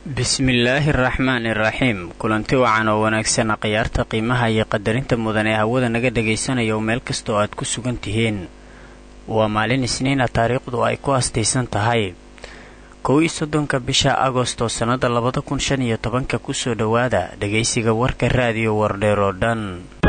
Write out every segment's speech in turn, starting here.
bismillaahi araxmaani iraxiim kulanti wacan oo wanaagsan khiyaarta qiimaha iyo qadarinta mudan ee hawada naga dhagaysanaya oo meel kasta oo aad ku sugan tihiin waa maalin isniina taariikhdu ay ku astaysan tahay kow iyo soddonka bisha agosto sannada labada kun shan iyo tobanka kusoo dhowaada dhagaysiga warka raadiyo wardheer oo dhan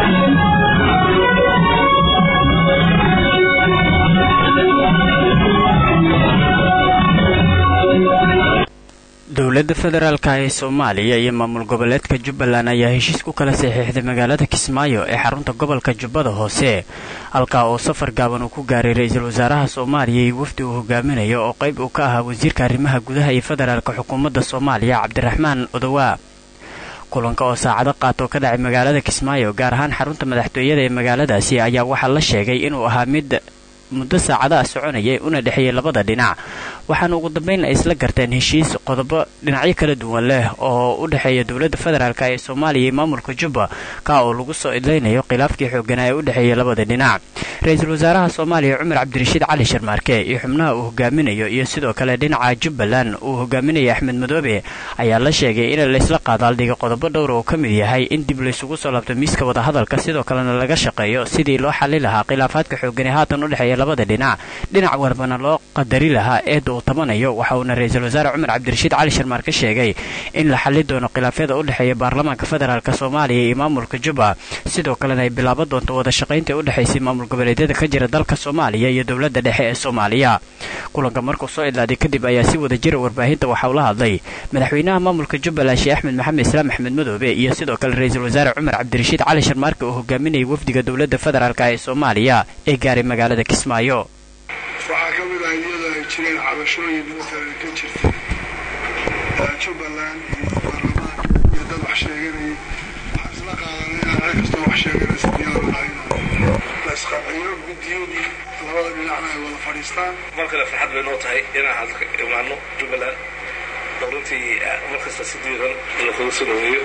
dowladda federaalka ee soomaaliya iyo maamul goboleedka jubbaland ayaa heshiis ku kala saxiixday magaalada kismaayo ee xarunta gobolka jubbada hoose halkaa oo safar gaaban uu ku gaaray ra-iisul wasaaraha soomaaliya iyo wafdi uu hogaaminayo oo qayb uu ka ahaa wasiirka arrimaha gudaha iyo federaalka xukuumadda soomaaliya cabdiraxmaan odowaa kulanka oo saacado qaata oo ka dhacay magaalada kismaayo gaar ahaan xarunta madaxtooyada ee magaaladaasi ayaa waxaa la sheegay inuu ahaa mid muddo saacadaha soconayay una dhexeeyay labada dhinac waxaana ugu dambayn ay isla garteen heshiis qodobo dhinacyo kala duwan leh oo u dhexeeya dowladda federaalk ee soomaaliya iyo maamulka jubba ka oo lagu soo idlaynayo khilaafkii xooganaa ee u dhexeeya labada dhinac ra-iisul wasaaraha soomaaliya cumar cabdirashiid cali sharmaarke iyo xubnaha uu hogaaminayo iyo sidoo kale dhinaca jubbaland uu hogaaminaya axmed madoobe ayaa la sheegay in laysla qaadaaldhigay qodobo dhowra oo ka mid yahay in dib laysugu soo laabto miiska wadahadalka sidoo kalena laga shaqeeyo sidii loo xali lahaa khilaafaadka xoogan ee haatan u dhexeeya labada dhinac dhinac warbana loo qadari lahaa eedda uu tabanayo waxa uuna ra-iisul wasaare cumar cabdirashiid cali sharmaarke sheegay in la xali doono khilaafyada u dhexeeya baarlamaanka federaalk soomaaliya iyo maamulka jubba sidoo kalena ay bilaaban doonto wada shaqaynta u dhexaysay maamul goboleedyada ka jira dalka soomaaliya iyo dowladda dhexe ee soomaaliya kulanka markuu soo idlaaday kadib ayaa si wada jira warbaahinta waxa uu la hadlay madaxweynaha maamulka jubbaland sheekh axmed maxamed islaam axmed madoobe iyo sidoo kale ra-iisul wasaare cumar cabdirashiid cali sharmaarke oo hogaaminayay wafdiga dowladda federaalk ee soomaaliya ee gaaray magaalada kismaayo waxaa ka mid ah iyadoo ay jireen cabashooyin matalan ka jirtay jubbaland iyo baarlamaanka iyo dad wax sheeganayay waxaan isla qaadanay inaan cid kastoo wax sheeganaysa diyaar lahay la isqanciyo guddiyadii labada dhinacna ay wada fadhiistaan mar kale farxad bay noo tahay inaan halka imaano jubbaland oo runtii markasta si diiran lakuga soo dhaweeyo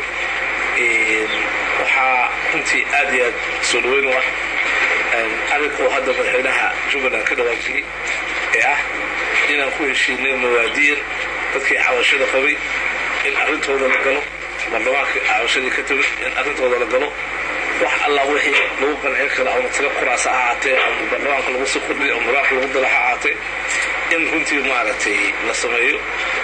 waxaa runtii aad iyo aad soo dhaweyn u ah arrinkuuu hadda madaxweynaha jubbaland ka dhawaajiyey ee ah inaan ku heshiinay mawaadiin dadkii xabashada qabay in arrintooda la galo baarlamaanka xabashadii ka tegay in arrintooda la galo wax allah wixii lagu qancin karo ama tala kuraasa ha ahaatee ama baarlamaanka lagu sii kordhiyo ama madaxka lagu dala ha ahaatee in runtii maaragtay la sameeyo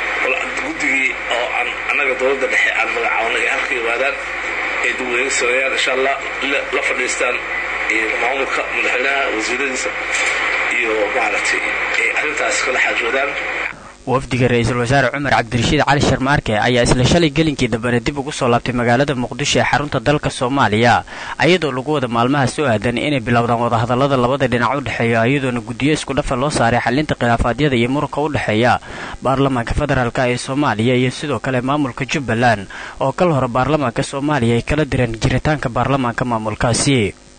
guddigii oo aan annaga dowladda dhexe aan magacaabnay halka yimaadaan ay dibweyne sameeyaan insha allah la fadhiistaan maamulka madaxweynaha wasiiradiisa iyo maaragtay ay arrintaas kala xaajoodaan wafdiga ra-iisul wasaare cumar cabdirashiid cali sharmaarke ayaa isla shalay gelinkii dambena dib ugu soo laabtay magaalada muqdisho ee xarunta dalka soomaaliya iyadoo lagu wada maalmaha soo aadan inay bilowdaan wadahadallada labada dhinac u dhexeeya iyadoona guddiyo isku dhafa loo saaray xalinta khilaafaadyada iyo muranka u dhexeeya baarlamaanka federaalk ee soomaaliya iyo sidoo kale maamulka jubbaland oo kal hore baarlamaanka soomaaliya ay kala direen jiritaanka baarlamaanka maamulkaasi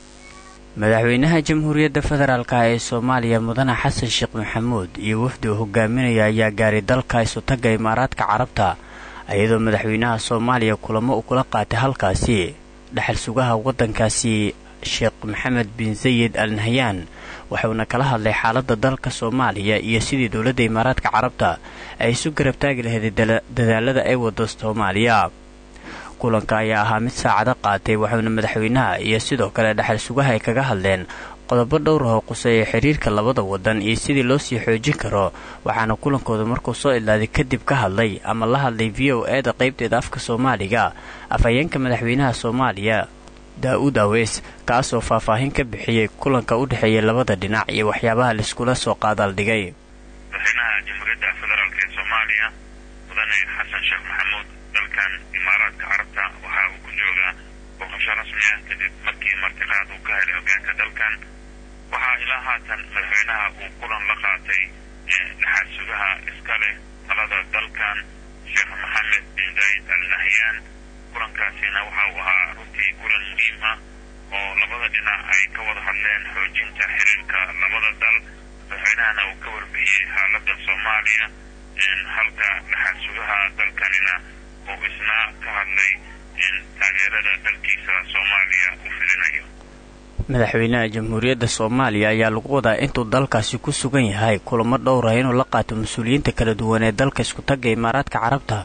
madaxweynaha jamhuuriyadda federaalk ee soomaaliya mudane xasan sheekh maxamuud iyo wafdi uu hogaaminaya ayaa gaaray dalka isutagga imaaraadka carabta iyadoo madaxweynaha soomaaliya kulamo uu kula qaatay halkaasi dhexal sugaha waddankaasi sheekh maxamed bin sayid al nahyaan wuxuuna kala hadlay xaaladda dalka soomaaliya iyo sidii dowladda imaaraadka carabta ay isu garab taagi lahayd dadaalada ay wado soomaaliya kulanka ayaa ahaa mid saacado qaatay waxuuna madaxweynaha iyo sidoo kale dhexal sugaha ay kaga hadleen qodobo dhowr oo quseeya xiriirka labada wadan iyo sidii loo sii xoojin karo waxaana kulankooda markuu soo idlaaday kadib ka hadlay ama la hadlay v o e da qaybteeda afka soomaaliga afhayeenka madaxweynaha soomaaliya daa-uud aweys kaasoo faahfaahin ka bixiyey kulanka u dhexeeya labada dhinac iyo waxyaabaha laiskula soo qaadaaldhigay madaxweynaha jamhuuriyadda federaalk ee soomaaliya mudane xasan sheekh maxamuud dalkan imaaraadka carabta waxa uu ku joogaa booqasho rasmi ah kadib markii martiqaad uu ka helay hogaanka dalkan waxaa ilaa haatan madaxweynaha uu kulan la qaatay dhaxal sugaha iska leh talada dalkan sheekh maxamed bin zayd al nahyaan kulankaasina waxa uu ahaa runtii kulan muhiim ah oo labada dhinac ay ka wada hadleen xoojinta xiriirka labada dal madaxweynahana uu ka warbixiyey xaaladda soomaaliya halka dhaxal sugaha dalkanina uu isna ka hadlay taageerada dalkiisa soomaaliya uu fidinayo madaxweynaha jamhuuriyadda soomaaliya ayaa lagu wadaa intuu dalkaasi ku sugan yahay kulamo dhowra inuu la qaato mas-uuliyiinta kala duwan ee dalka iskutagga imaaraadka carabta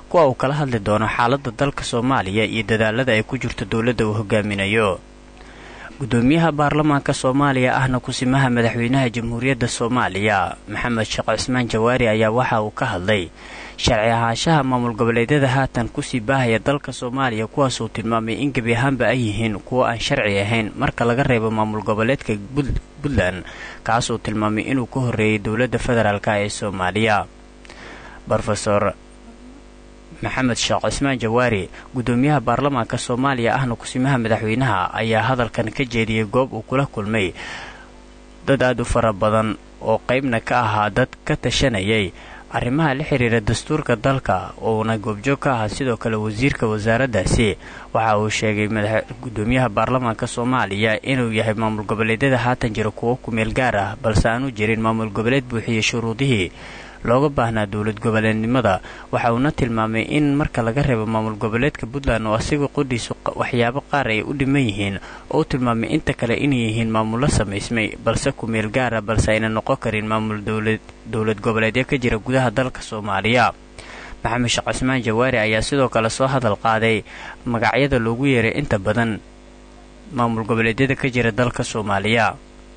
kuwa uu kala hadli doono xaaladda dalka soomaaliya iyo dadaalada ay ku jirto dowladda uu hogaaminayo gudoomiyaha baarlamaanka soomaaliya ahna kusimaha madaxweynaha jamhuuriyadda soomaaliya maxamed sheekh cismaan jawaari ayaa waxa uu ka hadlay sharci ahaanshaha maamul goboleedyada haatan kusii baahaya dalka soomaaliya kuwaasuu tilmaamay in gebi ahaanba ay yihiin kuwo aan sharci ahayn marka laga reebo maamul goboleedka puntland kaasuu tilmaamay inuu ka horreeyay dowladda federaalk ee soomaaliya rofesor maxamed sheekh cismaan jawaari gudoomiyaha baarlamaanka soomaaliya ahna kusimaha madaxweynaha ayaa hadalkan ka jeediyey goob uu kula kulmay dad aada u fara badan oo qaybna ka ahaa dad ka tashanayay arrimaha la xiriira dastuurka dalka uuna goobjoog ka ahaa sidoo kale wasiirka wasaaraddaasi waxa uu sheegay gudoomiyaha baarlamaanka soomaaliya inuu yahay maamul goboleedyada haatan jira kuwo kumeel gaar ah balse aanu jirin maamul goboleed buuxiyey shuruudihii looga baahnaa dowlad goboleednimada waxa uuna tilmaamay in marka laga reebo maamul goboleedka puntland oo asiga qudhiisu waxyaabo qaar ay u dhiman yihiin oo u tilmaamay inta kale inay yihiin maamullo samaysmay balse kumeel gaara balse ayna noqon karin maamul dowlad goboleedyo ka jira gudaha dalka soomaaliya maxamed sheekh cismaan jawaari ayaa sidoo kale soo hadal qaaday magacyada loogu yeeray inta badan maamul goboleedyada ka jira dalka soomaaliya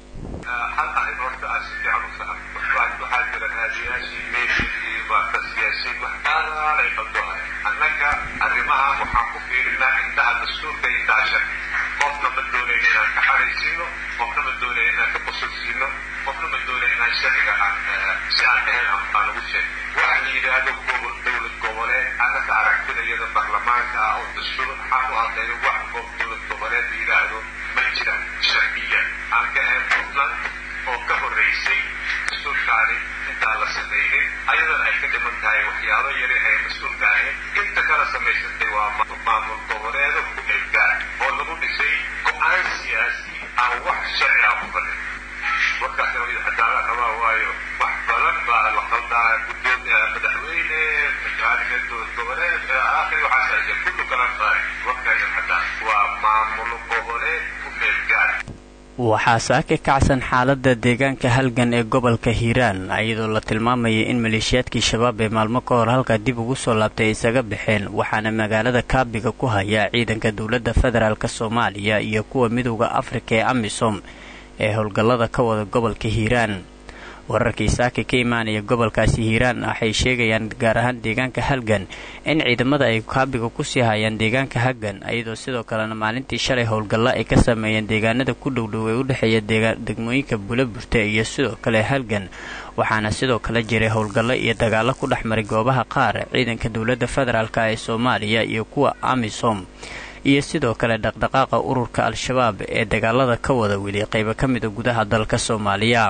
annaga arrimaha waxaan ku fiirinaa indhaha dastuurka iyo daashan qofna ma doonayna inaan ka xaraysiino qofna ma doonaya inaan ka qosolsiino qofna ma doonaya inaan sharciga aan si aan ahayn aan ugu sheeg waxa la yidhaahdo dowlad goboleed annaga aragtidayada baarlamaanka ah oo dastuur maxaan u hadlayno wax qof dowlad goboleed la yidhaahdo ma jiraan sharciya aan ka ahayn puntland oo ka horraysay dastuurkaani intaan la samaynin ayadana ay ka dhiman tahay waxyaabo yari ay mas-uulka ahayn inta kala samaysantay waa maamul goboleedo ku eeggaar oo lagu dhisay go-aan siyaasi aan wax sharci ah ku fadhin markaasna wid cadaalad rabaa waayo wax badan baa la qaldaa guddoon madaxweyne madaxweyne dowlad goboleed aakhiri waxaas ay kullu kala tahay warkaydan cadaan waa maamulo goboleed ku meelgaar waxaa saaka kacsan xaaladda deegaanka halgan ee gobolka hiiraan iyadoo la tilmaamayay in maleeshiyaadkii shabaab ee maalmo ka hor halkaa dib ugu soo laabtay ay isaga baxeen waxaana magaalada kaabiga ku haya ciidanka dowladda federaalk soomaaliya iyo kuwa midowda afrika ee amisom ee howlgallada ka wada gobolka hiiraan wararkii saaka ka imaanaya gobolkaasi hiiraan waxay sheegayaan gaar ahaan deegaanka halgan in ciidamada ay kaabiga kusii hayaan deegaanka halgan iyadoo sidoo kalena maalintii shalay howlgallo ay ka sameeyeen deegaanada ku dhowdhow ee u dhexeeya degmooyinka buulaburte iyo sidoo kale halgan waxaana sidoo kale jiray howlgallo iyo dagaallo ku dhex maray goobaha qaar ciidanka dowladda federaalk ee soomaaliya iyo kuwa amisom iyo sidoo kale dhaqdhaqaaqa ururka al-shabaab ee dagaalada ka wada weli qaybo ka mida gudaha dalka soomaaliya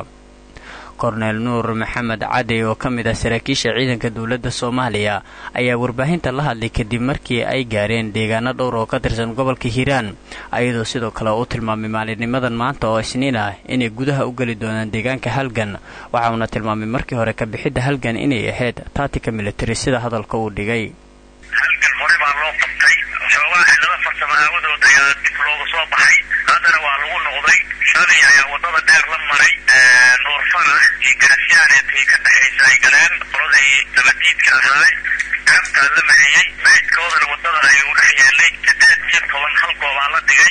korneel nuur maxamed cadey oo ka mid ah saraakiisha ciidanka dowladda soomaaliya ayaa warbaahinta la hadlay kadib markii ay gaareen deegaano dhowr oo ka tirsan gobolka hiiraan ayadoo sidoo kale uu tilmaamay maalinnimadan maanta oo isniin ah inay gudaha u geli doonaan deegaanka halgan waxa uuna tilmaamay markii hore ka bixidda halgan inay ahayd taatika militari sida hadalka uu dhigay halgan hore baa loo qabtay xoogaa xillado farsamo aawadood ayaa dib looga soo baxay haddana waa lagu noqday shalay ayaa wadada dheer la maray nuur farax iyo garasyaanetay ka dhexaysa ay galeen qoladii dabadiidka ahaa gaabtaa la mariyey meydkoodana wadada ay u dhex yeelay sideed iyo toban hal goobaa la dhigay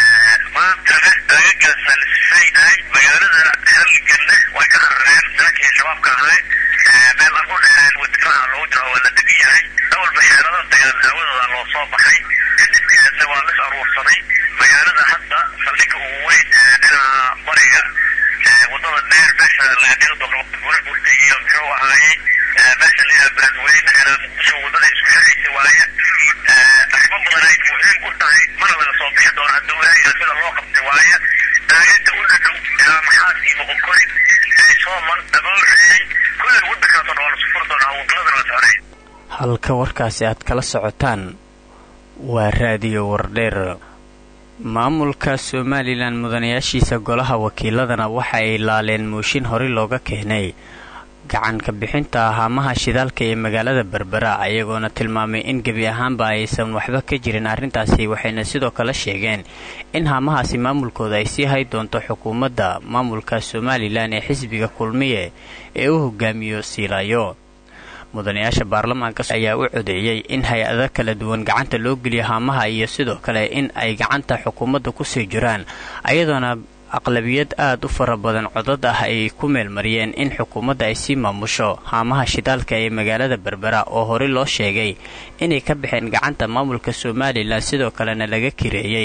maantana agagaasaa la sifaynahay magaalada halganna way ka qarareen nimankii shabaabka ahaa meel aan u dheereen wadifaaca loogu jiro waa la degan yahay awalba xeelada dagaal aawadooda loo soo baxay kadibkeedna waa lis aruursaday magaalada hadda saldhigga ugu weyn dhinaca bariga wadada dheer meesha laga dhigo doono bura burta iyo muxuu ahaayey meesha la yidhaha beledweyne ilaa muqdisho wadada isku xiraysa waaye arrimo badan ay muhiim u tahay mana laga soo bixi doono hadduu ilaahay sida loo qabtay waaye inta u dhadhow ilaa maxaasii moqokori sooman abooreeyey kulli waddankaasoo dhan waa lasu furi doonaa wadaladan la soconay halka warkaasi aad kala socotaan waa raadiyo wardheer maamulka somalilan mudanayaashiisa golaha wakiiladana waxa ay laaleen mooshin horey looga keenay gacanka bixinta haamaha shidaalka ee magaalada berbera ayagoona tilmaamay in gebi ahaanba aysan waxba ka jirin arrintaasi waxayna sidoo kale sheegeen in haamahaasi maamulkooda ay sii hay doonto xukuumadda maamulka somalilan ee xisbiga kulmiye ee u hogaamiyo siilaayo mudanayaasha baarlamaanka ayaa u codeeyey in hay-ado kala duwan gacanta loo geliyo haamaha iyo sidoo kale in ay gacanta xukuumadda kusii jiraan ayadoona aqlabiyad aad u fara badan codad ah ay ku meelmariyeen in xukuumadda ay sii maamusho haamaha shidaalka ee magaalada berbera oo horey loo sheegay inay ka baxeen gacanta maamulka somalilan sidoo kalena laga kireeyey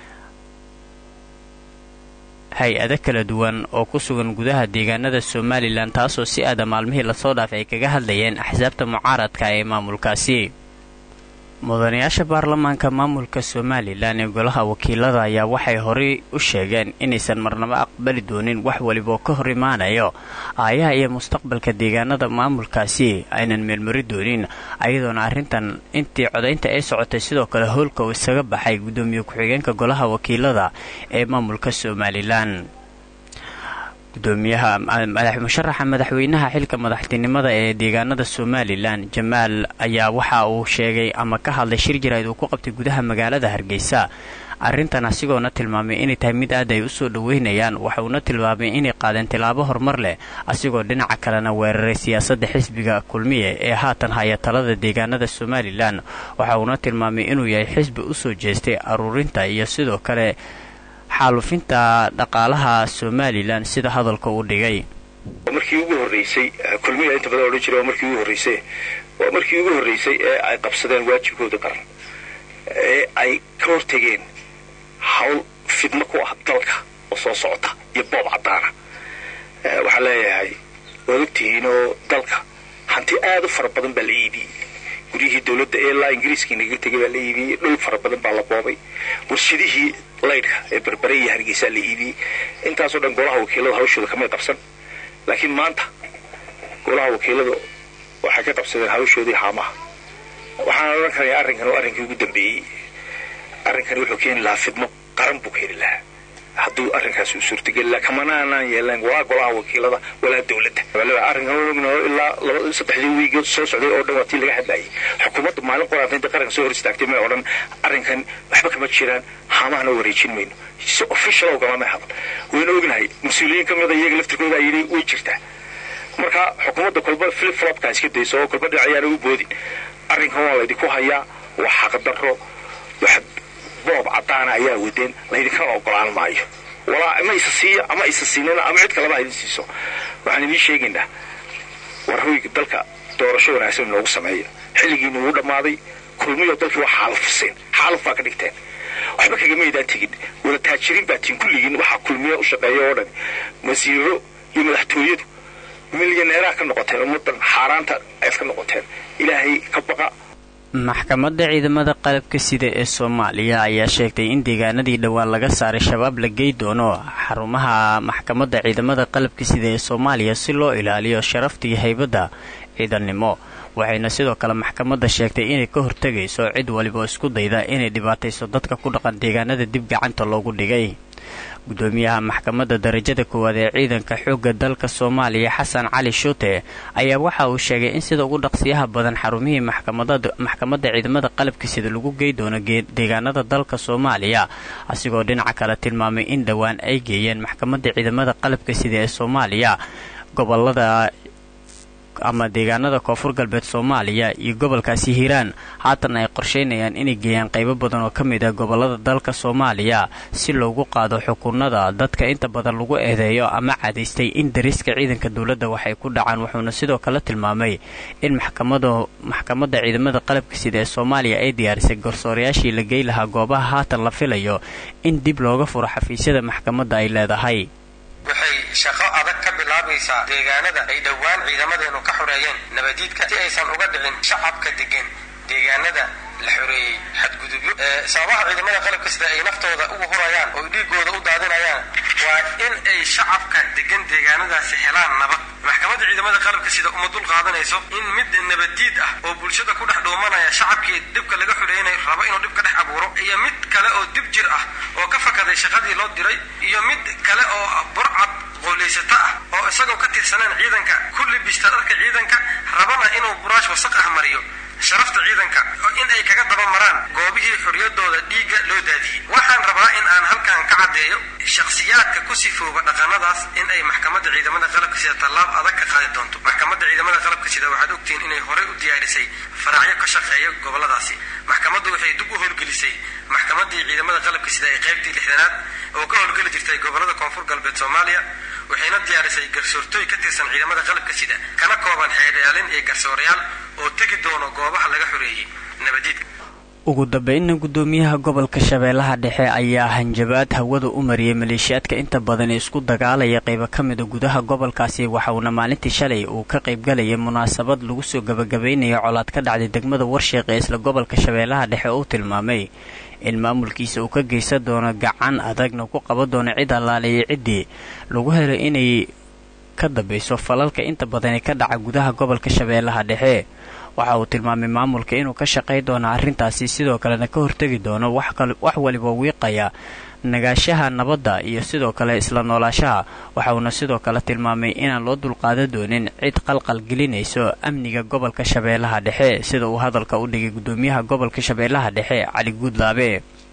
hay-ado kala duwan oo ku sugan gudaha deegaanada somalilan taasoo si aada maalmihii lasoo dhaafay ay kaga hadlayeen axsaabta mucaaradka ee maamulkaasi mudanayaasha baarlamaanka maamulka somalilan ee golaha wakiilada ayaa waxay horey u sheegeen inaysan marnabo aqbali doonin wax waliba oo ka hor imaanayo aayaha iyo mustaqbalka deegaanada maamulkaasi aynan meelmari doonin ayadoona arrintan intii codaynta ay socotay sidoo kale howlka uu isaga baxay guddoomiye ku-xigeenka golaha wakiilada ee maamulka somalilan gudoomiyaha musharaxa madaxweynaha xilka madaxtinimada ee deegaanada somalilan jamaal ayaa waxa uu sheegay ama ka hadlay shir jarayd uu ku qabtay gudaha magaalada hargeysa arrintan asigoona tilmaamay inay tahay mid aad ay u soo dhoweynayaan waxauna tilmaamay inay qaadeen tilaabo horumar leh asigoo dhinaca kalena weeraray siyaasadda xisbiga kulmiye ee haatan haya talada deegaanada somalilan waxa uuna tilmaamay inuu yahay xisbi u soo jeestay aruurinta iyo sidoo kale xaalufinta dhaqaalaha somalilan sida hadalka uu dhigay markii ugu horreysay kulmiya inta badan odhan jira waa markii ugu horreysay waa markii ugu horreysay ee ay qabsadeen waajibkooda qaran ee ay ka hortegeen hawl fidno ku ah dalka oo soo socota iyo boob caddaana waxaan leeyahay waad ogtihiin oo dalka hanti aad u fara badan baa la iibiyey guryihii dowladda ee ilaa ingiriiska inaga tegay baa la iibiyey dhul fara badan baa la boobay warshadihii laydhka ee berbere iyo hargeysaa la iibiyey intaasoo dhan golaha wakiilada hawshooda kamay qabsan laakiin maanta golaha wakiiladu waxay ka qabsadeen hawshoodii haamaha waxaan odhan karaya arrinkan oo arrinkii ugu dambeeyey arrinkani wuxuu keeni lahaa fidmo qaran buu keeni lahaa hadduu arrinkaasi u suurtageli lahaa kamana aanaan yeelan walaa golaha wakiilada walaa dowladda arrinkan ogno ilaa laba saddexdii wiigood soo socday oo dhan waa tii laga hadlayay xukuumadda maalin qoraanta inta qaranka soo hor istaagtay may odhan arrinkan waxba kama jiraan haamahana wareejin mayno si official oo galama hadal wayna ognahay mas-uuliyiin ka mida iyaga laftirkooda ay yidhi way jirtaa marka xukuumadda kolba flip flopka iska dayso oo kolba dhinacayaana u boodin arrinkan waa laydinku hayaa waa xaqdarro wax boob caddaana ayaa wadeen laydinkana ogolaan maayo walaa ama isa siiya ama isa siinina ama cid kaleba idin siiso waxaan idiin sheegaynaa war hoyga dalka doorasho wanaagsan inoogu sameeya xilligiina wuu dhammaaday kulmiyo dalkii waa xaalufiseen xaaluf baa ka dhigteen waxba kagamaydaan tegin wada taajiriin baa tiin kulligiin waxaa kulmiya u shaqeeya oo dhan wasiiro iyo madaxtooyadu milyaneeraha ka noqoteen ummadan xaaraanta ayaad ka noqoteen ilaahay ka baqa maxkamadda ciidamada qalabka sida ee soomaaliya ayaa sheegtay in deegaanadii dhowaan laga saaray shabaab la gey doono xarumaha maxkamadda ciidamada qalabka sida ee soomaaliya si loo ilaaliyo sharafta iyo haybadda ciidannimo waxayna sidoo kale maxkamadda sheegtay inay ka hortegayso cid waliba oo isku dayda inay dhibaatayso dadka ku dhaqan deegaanada dib gacanta loogu dhigay gudoomiyaha maxkamadda darajada koowaad ee ciidanka xoogga dalka soomaaliya xasan cali shuute ayaa waxa uu sheegay in sida ugu dhaqsiyaha badan xarumihii maxkamadda ciidamada qalabka sida lagu gey doono deegaanada dalka soomaaliya asigoo dhinaca kale tilmaamay in dhowaan ay geeyeen maxkamadda ciidamada qalabka sida ee soomaaliya gobolada ama deegaanada koonfur galbeed soomaaliya iyo gobolkaasi hiiraan haatan ay qorsheynayaan inay geeyaan qaybo badan oo ka mid ah gobolada dalka soomaaliya si loogu qaado xukunada dadka inta badan lagu eedeeyo ama cadaystay in dariiska ciidanka dowladda waxay ku dhacaan wuxuuna sidoo kale tilmaamay in maxkamadda ciidamada qalabka sida ee soomaaliya ay diyaarisay garsoorayaashii la gey lahaa goobaha haatan la filayo in dib looga furo xafiisyada maxkamadda ay leedahay waxay shaqo adag ka bilaabaysaa deegaanada ay dhowaan ciidamadeenu ka xoreeyeen nabadiidka si aysan uga dhicin shacabka degan deegaanada la xoreeyey xadgudubyo sababaha ciidamada qalabka sida ay naftooda ugu hurayaan oo dhiigooda u daadinayaan waa in ay shacabka degan deegaanadaasi helaan nabad maxkamadda ciidamada qalabka sida uma dul qaadanayso in mid nabaddiid ah oo bulshada ku dhex dhuumanaya shacabkii dhibka laga xoreeynayo rabo inuu dhib ka dhex abuuro iyo mid kale oo dib jir ah oo ka fakaday shaqadii loo diray iyo mid kale oo burcad qooleysato ah oo isagoo ka tirsaneen ciidanka ku libista dharka ciidanka rabana inuu buraash wasaq ah mariyo sharafta ciidanka in ay kaga daba maraan goobihii xorriyadooda dhiigga loo daadiyey waxaan rabaa in aan halkan ka caddeeyo shakhsiyaadka ku sifooba dhaqanadaas in ay maxkamadda ciidamada qalabka sida tallaab adag ka qaadi doonto maxkamadda ciidamada qalabka sida waxaad ogtihiin inay horey u diyaarisay faraacyo ka shaqeeya gobolladaasi maxkamaddu waxay dib u howlgelisay maxkamaddii ciidamada qalabka sida ee qaybtii lixdanaad oo ka howlgeli jirtay gobollada koonfur galbeed soomaaliya waxayna diyaarisay garsoortooy ka tirsan ciidamada qalabka sida kana kooban xeedhaalin iyo garsoorayaal oo tegi doono goobaha laga xoreeyey nabadiidka ugu dambeynna guddoomiyaha gobolka shabeellaha dhexe ayaa hanjabaad hawada u mariyey maleeshiyaadka inta badan ee isku dagaalaya qaybo ka mida gudaha gobolkaasi waxauna maalintii shalay uu ka qaybgalayay munaasabad lagu soo gabagabaynayo colaad ka dhacday degmada warsheeq ee isla gobolka shabeellaha dhexe uu tilmaamay in maamulkiisa uu ka geysan doono gacan adagna ku qaban doono cid allaaleeyay ciddii lagu helay inay ka dambayso falalka inta badan ee ka dhaca gudaha gobolka shabeellaha dhexe waxa uu tilmaamay maamulka inuu ka shaqay doono arrintaasi sidoo kalena ka hortegi doono wax waliba wiiqaya nagaashaha nabadda iyo sidoo kale isla noolaashaha waxauna sidoo kale tilmaamay inaan loo dulqaadan doonin cid qalqal gelinayso amniga gobolka shabeellaha dhexe sida uu hadalka u dhigay guddoomiyaha gobolka shabeellaha dhexe cali guudlaabe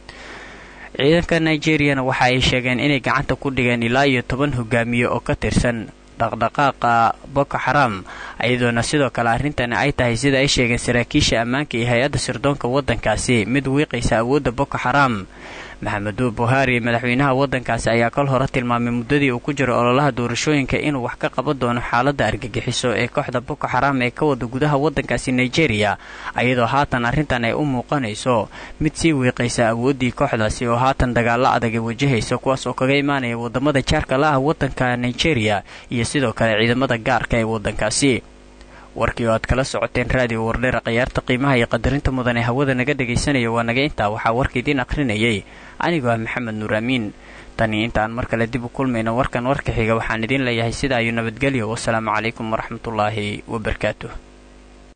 ciidanka nigeriyana waxa ay sheegeen inay gacanta ku dhigeen ilaa iyo toban hogaamiye oo ka tirsan dhaqdhaqaaqa boko xaram iyadoona sidoo kale arrintani ay tahay sida ay sheegeen saraakiisha ammaanka iyo hay-adda sirdoonka waddankaasi mid wiiqaysa awoodda boko xaram maxamedu buhaari madaxweynaha waddankaasi ayaa kol hore tilmaamay muddadii uu ku jiro ololaha doorashooyinka inuu wax ka qaban doono xaaladda argagixiso ee kooxda boko xaram ee ka wada gudaha waddankaasi nigeria iyadoo haatan arrintan ay u muuqanayso mid sii wiiqaysa awooddii kooxdaasi oo haatan dagaallo adag ay wajahaysa kuwaas oo kaga imaanaya waddamada jaarka la ah waddanka nigeria iyo sidoo kale ciidamada gaarka ee waddankaasi warkii oo aad kala socoteen raadiyo wardheera khiyaarta qiimaha iyo qadarinta mudan ee hawada naga dhegaysanaya waa naga intaa waxaa warka idiin akhrinayay anigoo ah maxamed nuur amiin tanii intaan mar kale dib u kulmayno warkan warka xiga waxaan idiin leeyahay sidaa iyo nabadgelyo wasalaamu calaykum waraxmatullaahi wabarakaatuh